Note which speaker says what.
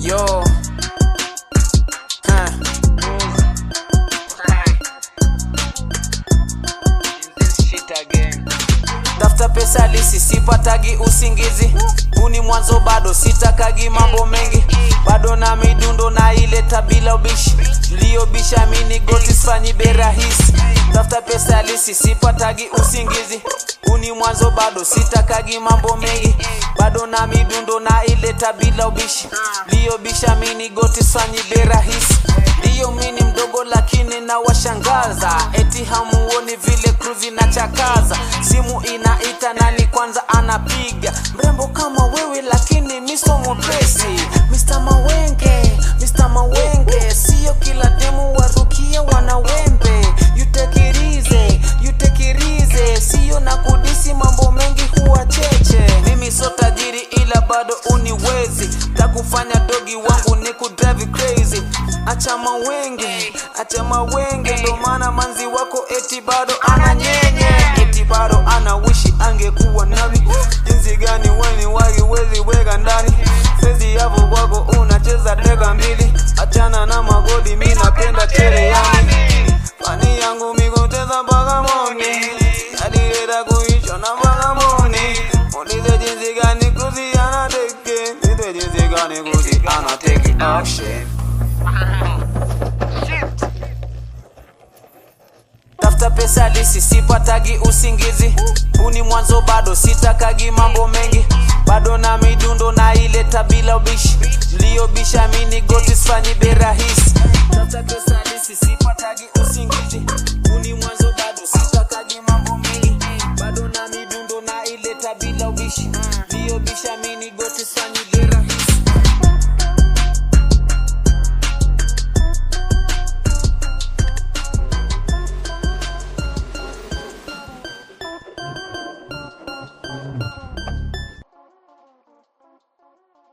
Speaker 1: Yo. Huh. Tafuta pesa lisi sipatagi usingizi huni mwanzo bado sitakagi mambo mengi bado na midundo na ileta bila ubishi liyobisha mini goti sifanyi berahisi tafuta pesa lisi sipatagi usingizi huni mwanzo bado sitakagi mambo mengi bado na midundo na ileta bila ubishi liyobisha mini goti sifanyi berahisi ndiyo mini mdogo lakini na washangaza eti hamuoni vile kruzi na chakaza simu inaita nani kwanza anapiga mrembo kama wewe lakini miso mwepesi Mr. Mawenge Mr. Mawenge sio kila demu warukia wanawembe you take it easy you take it easy sio na kudisi mambo mengi huwa cheche mimi so tajiri ila bado uniwezi takufanya dogi wangu ni kudrive crazy acha mawenge acha mawenge ndo maana manzi wako eti bado ana nyenye eti bado ana wishi angekuwa nami jinsi gani weni wagi wezi weka ndani sezi yapo kwako unacheza deka mbili achana na magodi mi napenda cherehani fani yangu mikuteza mpaka moni alileta kuisha na mpaka moni ulize jinsi gani kuzi anateke nize jinsi gani kuzi anateke action tafuta pesa lisi sipatagi usingizi huni mwanzo bado sitakagi mambo mengi bado na midundo na ileta bila ubishi liyobisha mini goti sifanyi berahisi tafuta pesa lisi sipatagi usingizi huni mwanzo bado sitakagi mambo mengi bado na midundo na ileta bila ubishi liyobisha mini goti sifanyi